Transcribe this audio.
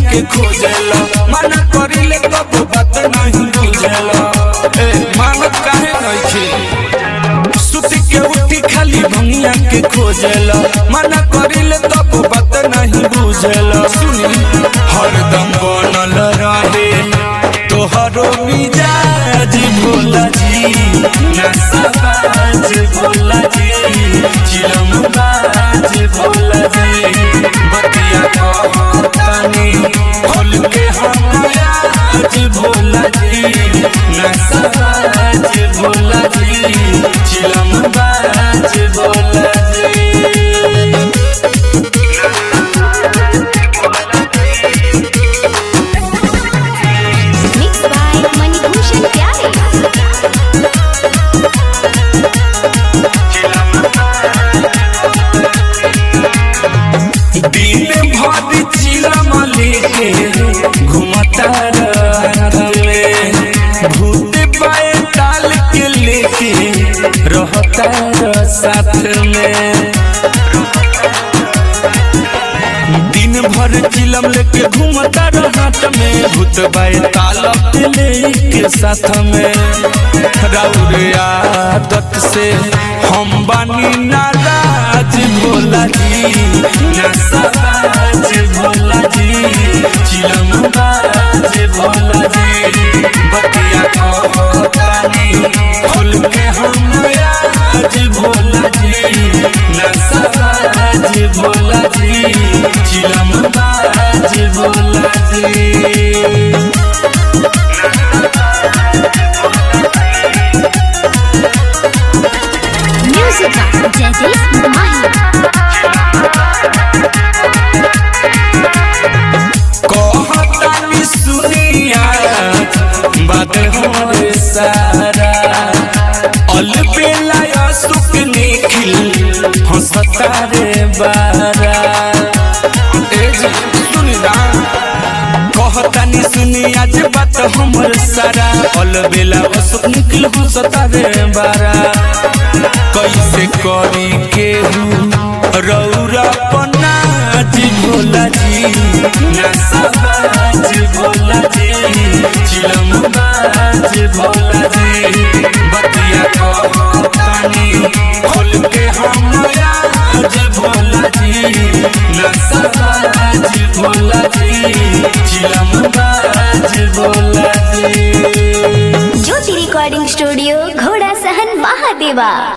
के खोजेला मना करिले तब बात नहीं बुझेला ए मानत काहे नइखे सुती के उठी खाली भंगिया के खोजेला मना करिले तब बात नहीं बुझेला सुनी हरदम बनल रहे तोहरो मिजाज भोला जी नशबाज भोला जी चिलम बाज भोला जी बतिया कहतानी खोल के हम आज भोला जी नशबाज भोला जी चिलम बाज भोला जी Mixed by Manibhushan Pyare. दिन भर चिलम लेके घुमता रहले भूत पाए ताल के लेके रहता रह साथ में दिन भर चिलम लेके घूमता रहत में भूत बाए ताल के लेके साथ में राउर आदत से हम बानी नाराज भोला जी नशबाज भोला जी चिलम बाज भोला जी बतिया कहतानी खोल के हम आज भोला जी नशबाज भोला जी चिलम बाज भोला जी Music by Jagdish Mahi. कहतानी सुनिया बात हमरे सारा अल बेला सुख निखिल हंसता रे बारा ए जी, सुनी ना कहतानी सुनिया जे बात हमर सारा अल बेला सुख निखिल हंसता रे बारा कैसे करी केहू रौरा पनाज भोला जी नशबाज भोला जी चिलम बाज भोला जी बतिया कहतानी खोल के हम आज भोला जी नशबाज भोला जी चिलम बाज भोला जी ज्योति रिकॉर्डिंग स्टूडियो घोड़ा सहन महादेवा